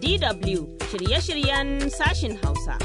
DW shirye-shiryen sashin Hausa.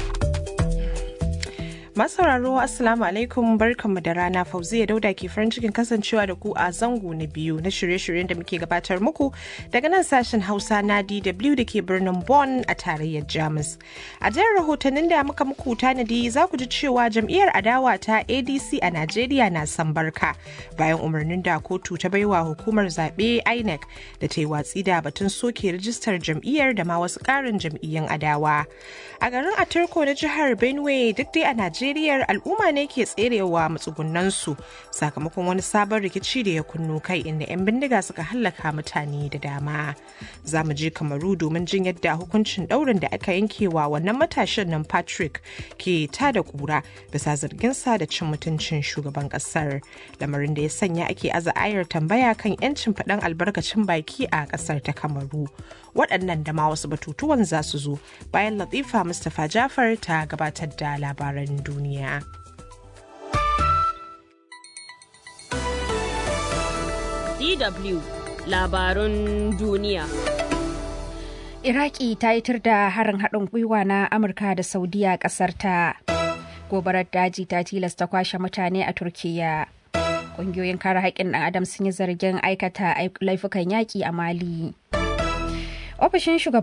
Masauraro Assalamu alaikum barkanmu da rana Fauziya Dauda ke farin cikin kasancewa da ku a zango na biyu na shirye-shiryen da muke gabatar muku daga nan sashen Hausa na DW da ke birnin Bonn a tarayyar Jamus. A jiyar rahotannin da muka muku tanadi za ku ji cewa jam'iyyar adawa ta ADC a Najeriya na san barka bayan umarnin da kotu ta baiwa hukumar zaɓe INEC da ta yi watsi da batun soke rijistar jam'iyyar da ma wasu ƙarin jam'iyyun adawa. A garin Aturko na jihar Benue duk dai a Najeriya Najeriyar al'umma ne ke tserewa matsugunansu sakamakon wani sabon rikici da ya kunnu kai inda 'yan bindiga suka hallaka mutane da dama. Za mu je Kamaru domin jin yadda hukuncin ɗaurin da aka yankewa wannan matashin nan Patrick ke ta da kura bisa zarginsa da cin mutuncin shugaban ƙasar. Lamarin da ya sanya ake aza ayar tambaya kan 'yancin faɗan albarkacin baki a ƙasar ta Kamaru. Waɗannan da ma wasu batutuwan za su zo bayan Latifa Mustapha Jafar ta gabatar da labaran duniya. DW labarun duniya. Iraki ta yi tur da harin haɗin gwiwa na Amurka da Saudiya ƙasar ta. Gobarar daji ta tilasta kwashe mutane a Turkiyya. Ƙungiyoyin kare haƙƙin ɗan Adam sun yi zargin aikata laifukan yaƙi a Mali. Ofishin shugaban